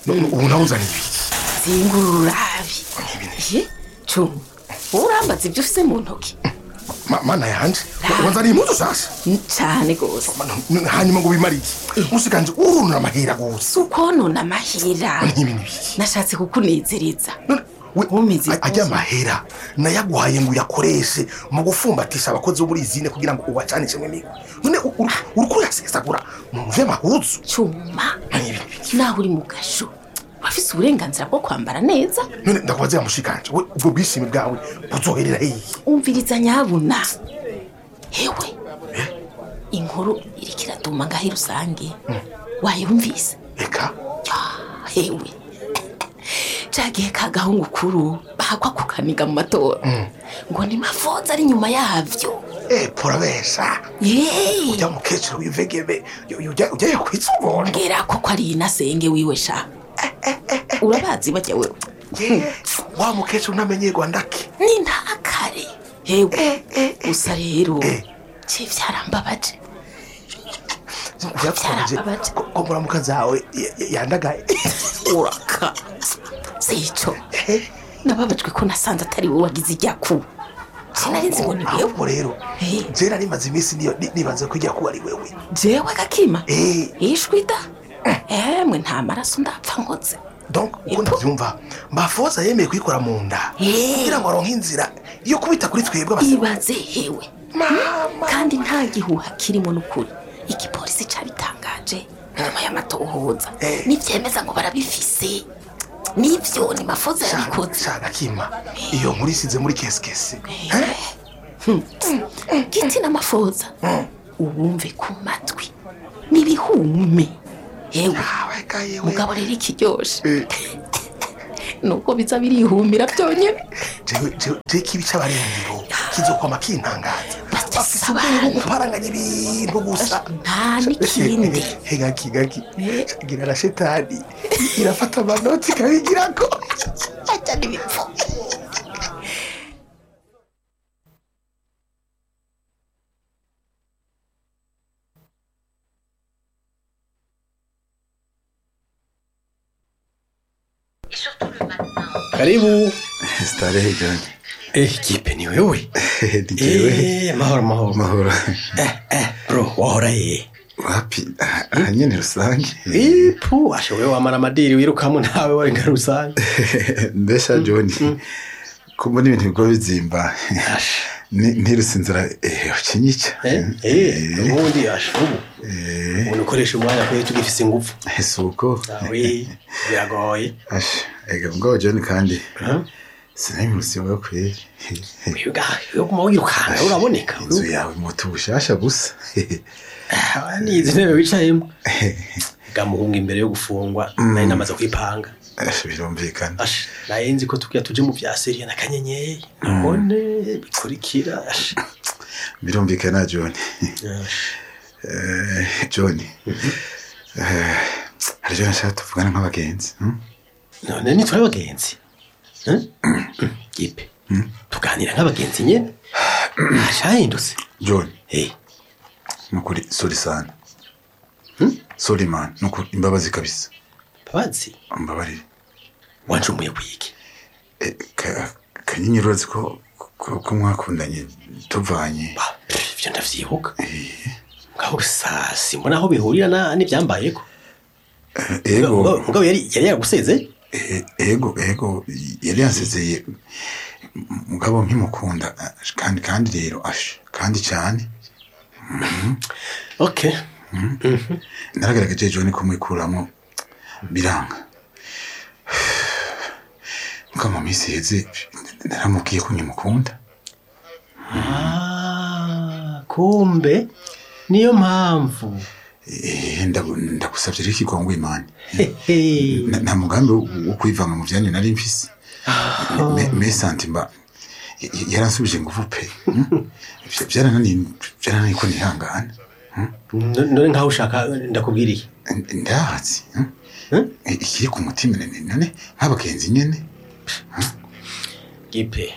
ubu nawe uzana ibiki zingurura urabi ye cuma wowe urambaza ibyo ufise mu ntoki Ma- mana yanje wanzaniye impuzu shasha N- cane gose N- hanyuma ngo bimare iki musikanje urunura amahera gusa si ukonona amahera n'ibintu biki nashatse kukunezereza None, we- Umeze a- ajya gose. amahera nayaguhaye ngo uyakoreshe mu gufumbatisha abakozi bo muri izine kugira ngo ubacanishe mw'imigo none u- uru- uriko urasesagura mu vy'amahuzu cuma n'ibintu biki naho uri mu gasho wafise uburenganzira bwo kwambara neza none ndakubaza ya mushikanje we ubwo bwishimi bwawe buzoherera hehe umviriza nyabuna hewe inkuru iriko iraduma ngaho rusange wayumvise eka Ya, hewe cagihe kagahungu kuru bahakwa kukaniga mu matora ngo ni mafoza ari inyuma yavyo eh porabesha Yeee, ujya mukecuru w'ivegebe ujya ujyaye kwitsubona mbwira ko ko ari inasenge wiwe sha urabazi bajya wewe Ye, wa mukecuru ntamenyerwa ndake ni ntakare hewe gusa rero Eh. ce vyarambabaje byakonje Byarababaje. ko muramuka zawe ya- ya- yandagaye uraka sico nababajwe ko nasanze atari wowe wagize ijyaku sinari nzi ngo ni wewe ahubwo rero Eh. je nari maze iminsi niyo- ni- nibaze ko ijya kuba ari wewe jewe gakima Eh. ishwi da emwe nta maraso ndapfa nkoze donc uko ndabyumva mafoza yemeye kuyikora mu nda Eh. kugira ngo aronke inzira yo kubita kuri twebwe abasore ibaze hewe mama kandi nta gihuha kirimo n'ukuri igipolisi cabitangaje nyuma y'amatohoza Eh. nivyemeza ngo barabifise nivyo ni mafoza yabikoze shaka kima iyo nkuru isize muri kesikesi giti n'amafoza uwumve ku matwi n'ibihume yewe aweka yewe mugabo rero ikiryoshe Eh. nuko biza birihumira byonyine jewe jewe jewe kibi c'abarengero kizokwama kintangaza Bafise bafise ubwenge bwo abantu. guparanganya ibintu gusa nta n'ikindi hegaki gaki Eh. gira na shetani irafata amanoti ikabigirako ajya n'ibipfu Karibu. Starehe John. Eh, kipe ni wewe? Ndijewe. Eh, mahoro mahoro. Mahoro. Eh, eh, bro, wahora ye. Wapi? Aha nyene rusange. Eh, pu, ashe wewe wamara amadiri wirukamo nawe wari nka rusange. Mbesha John. Ko mbona ibintu bigo bizimba. Ashe. Ni- Ntiruse inzira eh ukinyica. Eh, eh, ubundi ashe ubu. Eh, Umuntu ukoresha umwanya kwe tugifise ingufu. Isuko. Awe, biragoye. Ashe. Ega mugabo John kandi. Huh? Sinabimuse wewe kweli. Wiga, yo kuma wirukana uraboneka. Inzu yawe moto bushasha gusa. Ah, ni izi ntebe wicayemo. Gamuhunga imbere yo gufungwa, nari namaze kwipanga. Ashe birumvikana. Ashe, naye nzi ko tugira tuje mu vya seriya na kanyenyeri. None bikurikira. Ashe. Birumvikana John. Ashe. Eh, John. Eh, hari John nshaka tuvugana nk'abagenzi. hmm? none nitwe abagenzi Eh? gipe tuganira nk'abagenzi nyene hashahindutse John. Eh, nukuri sori sana sori man nukuri imbabazi kabisa babazi mbabarire wancumuye kwiki Eh, ka- kanyenyeri urazi ko ko ko mwakundanye tuvanye Bah, pff, ivyo ndavyibuka mugabo sa simbona aho bihurira na n'ivyambayeko Eh, ego Mugabo- mugabo yari yari yaragusezeye eh, ego ego yari yansezeye mugabo nkimukunda eh, kandi kandi rero ashe kandi cyane okay naragaragaje John ko mwikuramo biranga mugabo mu minsi iheze naramubwiye ko nkimukunda ah kumbe niyo mpamvu Eh, ndagu- ndagusabye rero ikigongo imana Hehe. Na- nta mugambi wo wo kwivanga mu byanyu nari mfise Me- me santima y- y- yaransubije nguvu pe hmm? Vya- byarananiye byarananiye ko nihangana No- none nkaho ushaka ndakubwiriye ndahatsi hmm? Hmm? I- ikiri ku mutima none none nk'abagenzi nyene gipe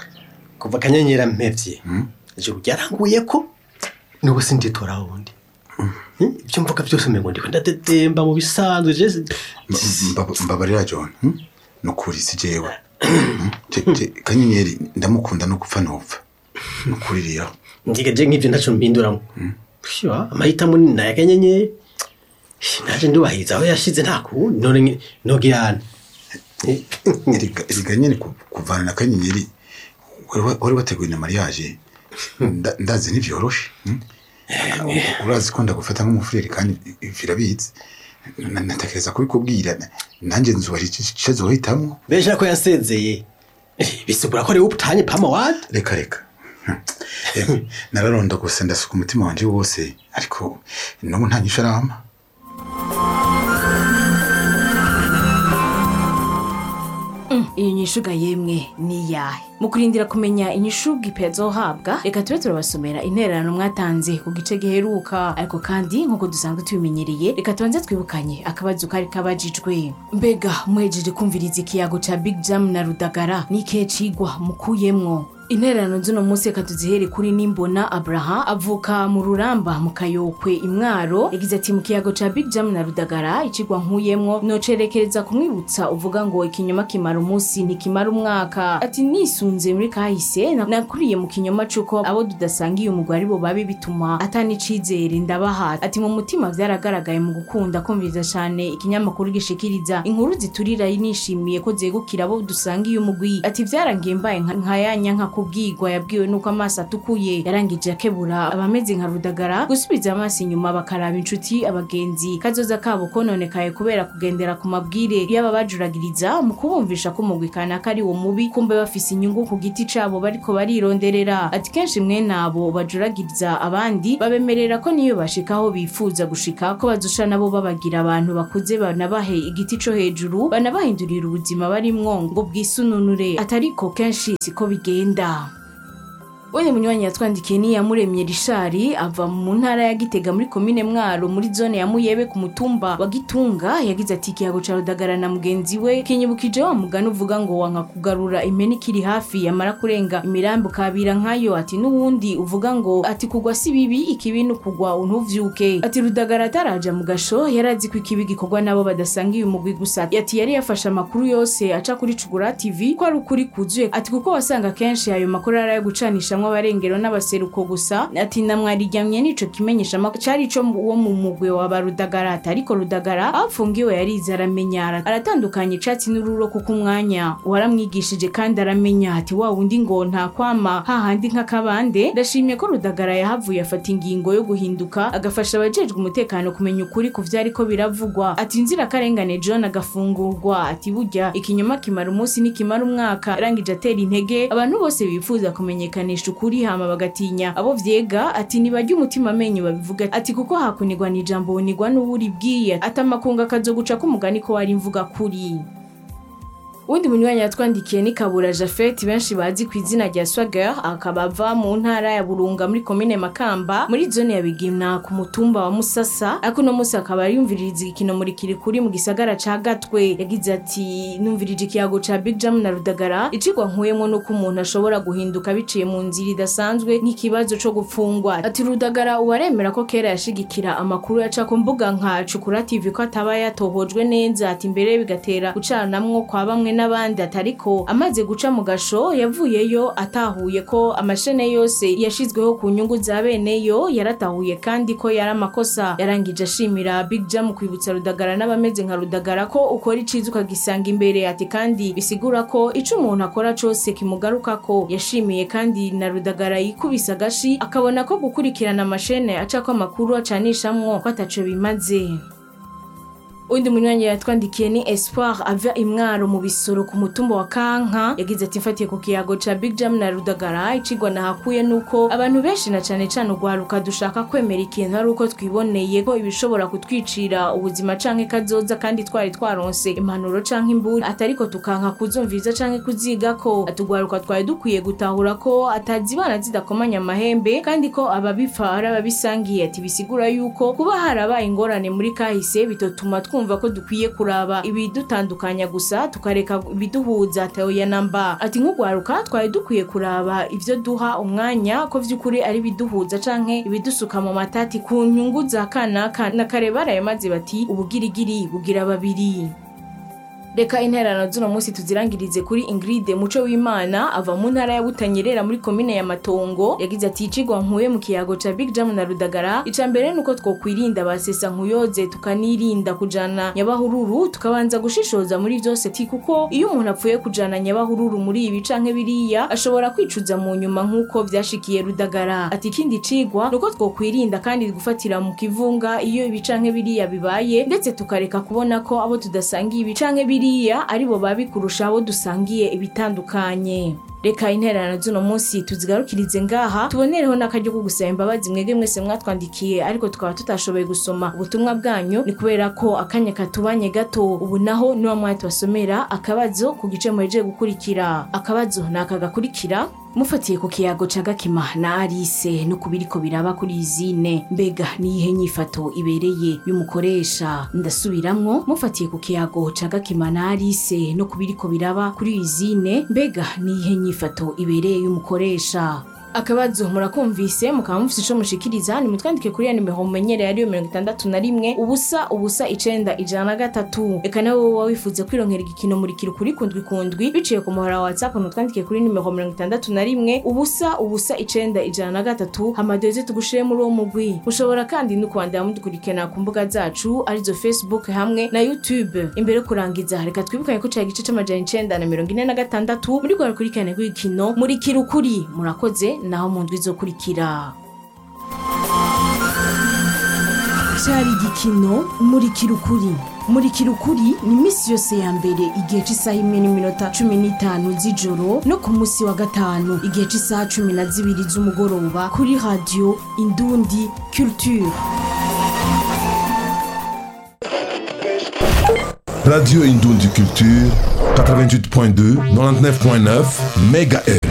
kuva akanyenyera mpevye Hmm? ijuru ryaranguye ko n'ubu sinditora wundi ibyo mvuga byose umengo ndiko ndatetemba mu bisanzwe je Mba- mbabarira john hmm? nukuri si jewe Hmm? Je- je- kanyenyeri ndamukunda no gupfa ntupfa nukuri rero ngiga je nk'ivyo ntaco mpinduramo Pfiwa, amahitamo ni naya kanyenyeri naje ndubahiriza aho yashize nta kundi none nge- nogirana Erega- erega nyene ku- kuvana na kanyenyeri wari wa- wari wateguye na mariage Nda- ndazi ntivyoroshe hmm? urazi ko ndagufata nk'umufureri kandi birabizi Na- natekereza kubikubwira nanjye nzubaha ico zohitamwo besha ko yansezeye bisigura ko rero ubutanye pama wadi reka reka Hmm. Em, nararonda gusa ndasuka umutima wanje wose ariko n'ubu nta nyisho arama iyo nyishuga yemwe ni iyahe mu kurindira kumenya inyishuga ipe azohabwa reka tube turabasomera intererano mwatanze ku gice giheruka ariko kandi nk'uko dusanzwe tubimenyereye reka tubanze twibukanye akabazo kari kabajijwe mbega muhejeje kumviriza ikiyago ca big jam na rudagara n'ikihe cigwa mukuyemwo intererano z'uno munsi reka tuzihere kuri nimbona abraha avuka mu ruramba mu kayokwe imwaro yagize ati mu kiyago ca big jam na rudagara icigwa nkuyemwo nocerekereza kumwibutsa uvuga ngo ikinyoma kimara umunsi ntikimara umwaka ati nisunze muri kahise na- nakuriye mu kinyoma c'uko abo tudasangiye umugwi ari bo babi bituma atanicizere ndabaha ati mu mutima vyaragaragaye mu gukunda kumviriza cane ikinyamakuru gishikiriza inkuru ziturira nishimiye ko zegukira abo dusangiye umugwi ati vyarangiye mbaye nka nka ya nyanka kubwirwa yabwiwe nuko amaso atukuye yarangije akebura abameze nka rudagara gusubiza amaso inyuma bakaraba inshuti abagenzi kazoza kabo kononekaye kubera kugendera ku mabwire y'aba bajuragiriza mu kubumvisha ko umugwi kanaka ari wo mubi kumbe bafise inyungu ku giti cabo bariko barironderera ati kenshi mwene abo bajuragiriza abandi babemerera ko niyo bashika aho bifuza gushika ko bazusha nabo babagira abantu bakuze banabahe igiti co hejuru banabahindurira ubuzima barimwo ngo bwisununure atariko kenshi siko bigenda wene munywanyi yatwandikiye ni yamuremye rishari ava mu ntara ya gitega muri komine mwaro muri zone ya muyebe ku mutumba wa gitunga yagize ati ikiyago ca rudagara na mugenzi we kinyibukije wa mugani uvuga ngo wanka kugarura impene ikiri hafi yamara kurenga imirambi ukabira nkayo ati n'uwundi uvuga ngo ati kugwa si bibi ikibi ni ukugwa ntuvyuke ati rudagara ataraja mu gasho yarazi ko ikibi gikorwa nabo badasangiye umugwi gusa ati yari yafashe amakuru yose aca kuri cugura tv ko ari ukuri kuzuye ati kuko wasanga kenshi ayo makuru ari ayo gucanishamwo abarengero n'abaseruko gusa ati namwariryamye nico kimenyesha amakuru cari ico wo mu mugwe wa barudagara ati ariko rudagara aho afungiwe yarize aramenya ara- aratandukanya icatsi n'ururo kuko umwanya waramwigishije kandi aramenya ati wa wundi ngo nta kwama hahandi nk'akabande ndashimye ko rudagara yahavuye afata ingingo yo guhinduka agafasha abajejwe umutekano kumenya ukuri ku vyariko biravugwa ati inzirakarengane john agafungurwa ati burya ikinyoma kimara umunsi nikimara umwaka arangije atera intege abantu bose bifuza kumenyekanisha ukuri hama bagatinya abo vyega ati nibajya umutima amenyo babivuga ati kuko hakunigwa n'ijambo bunigwa n'uwuri bwiye ati amakungu akazoguca k'umugani ko wari imvuga kuri uwundi munywanyi yatwandikiye ni kabura jafet benshi bazi ku izina rya swagger akaba ava mu ntara ya burunga muri komine makamba muri zone ya bigina ku mutumba wa musasa ariko uno munsi akaba yumviririza igikino muri kirikuri mu gisagara ca gatwe yagize ati numvirije ikiyago ca big jam na rudagara icigwa nkuyemwo nuko umuntu ashobora guhinduka biciye mu nzira idasanzwe nk'ikibazo co gupfungwa ati rudagara uwaremera ko kera yashigikira amakuru yaca ku mbuga nka cukura tv ko ataba yatohojwe neza ati mbere bigatera gucanamwo kwa bamwe n'abandi atariko amaze guca mu gasho yavuyeyo atahuye ko amashene yose yashizweho ku nyungu za beneyo yaratahuye kandi ko yari amakosa yarangije ashimira big jam kwibutsa rudagara n'abameze nka rudagara ko ukora iciza ukagisanga imbere ati kandi bisigura ko ico umuntu akora cose kimugaruka ko yashimiye kandi na rudagara yikubise agashi akabona ko gukurikirana amashene acako amakuru acanishamwo ko ataco bimaze undi munywanyi yatwandikiye ni espoir ava imwaro mu bisoro ku mutumba wa kanka yagize ati mfatiye ku kiyago ca big jam na rudagara icigwa nahakuye nuko abantu benshi na cane cane ugwaruka dushaka kwemera ikintu ari uko twiboneye ko ibishobora kutwicira ubuzima canke kazoza kandi twari twaronse impanuro canke imburi atariko tukanka kuzumviriza canke kuzigako atugwaruka twari dukwiye gutahura ko atazibana zidakomanya amahembe kandi ko ababipfa ari ababisangiye ati bisigura yuko kuba harabaye ingorane muri kahise bitotuma twumva ko dukwiye kuraba ibidutandukanya gusa tukareka ibiduhuza teoya namba ati nk'ugwaruka twari dukwiye kuraba ivyo duha umwanya ko vy'ukuri ari ibiduhuza canke ibidusuka mu matati ku nyungu za kanaka na kare barayamaze bati ubugirigiri bugira babiri reka intererano z'uno munsi tuzirangirize kuri ingrid muco w'imana ava mu ntara ya butanyerera muri komine ya matongo yagize ati icigwa nkuye mu kiyago ca big jam na rudagara ica mbere nuko twokwirinda basesa nkuyoze tukanirinda kujana nyabahururu tukabanza gushishoza muri vyose ti kuko iyo umuntu apfuye kujana nyabahururu muri ibi canke biriya ashobora kwicuza mu nyuma nk'uko vyashikiye rudagara ati ikindi cigwa nuko twokwirinda kandi gufatira mu kivunga iyo ibi canke biriya bibaye ndetse tukareka kubona ko abo tudasangiye ibi canke biriya aribo babi kurusha abo dusangiye ibitandukanye reka intererano z'uno munsi tuzigarukirize ngaha tubonereho n'akaryo ko gusaba imbabazi mwebwe mwese mwatwandikiye ariko tukaba tutashoboye gusoma ubutumwa bwanyu ni kubera ko akanya katubanye gato ubu naho niwa mwanya tubasomera akabazo ku gice muhejeje gukurikira akabazo ni aka gakurikira mufatiye ku kiyago ca gakima na arise no ku biriko biraba kuri izine mbega niyihe nyifato ibereye y'umukoresha ndasubiramwo mufatiye ku kiyago ca gakima na arise no ku biriko biraba kuri izine mbega niyihe nyifato ibereye y'umukoresha akabazo murakumvise mukaba mufite ico mushikiriza nimutwandike kuri ya nimero mumenyereye ariyo mirongo itandatu na rimwe ubusa ubusa icenda ijana na gatatu reka nawe woba wifuza kwironkera igikino murikira ukuri kundwi kundwi biciye ku muhora wa whatsapp nutwandike kuri nimero mirongo itandatu na rimwe ubusa ubusa icenda ijana na gatatu hamadoze tugushire muri uwo mugwi mushobora kandi no kwandira mudukurikirana ku mbuga zacu arizo facebook hamwe na youtube imbere yo kurangiza reka twibukanye ko cari igice c'amajana icenda na mirongo ine na gatandatu muri rwa rukurikirane rw'igikino murikira ukuri murakoze naho mu ndwi izokurikira cyari igikino murikira ukuri murikira ukuri ni iminsi yose ya mbere igihe cy'isaha imwe n'iminota cumi n'itanu z'ijoro no ku munsi wa gatanu igihe cy'isaha cumi na zibiri z'umugoroba kuri radiyo indundi culture Radio Indoundi Culture, 88.2, 99.9 MHz.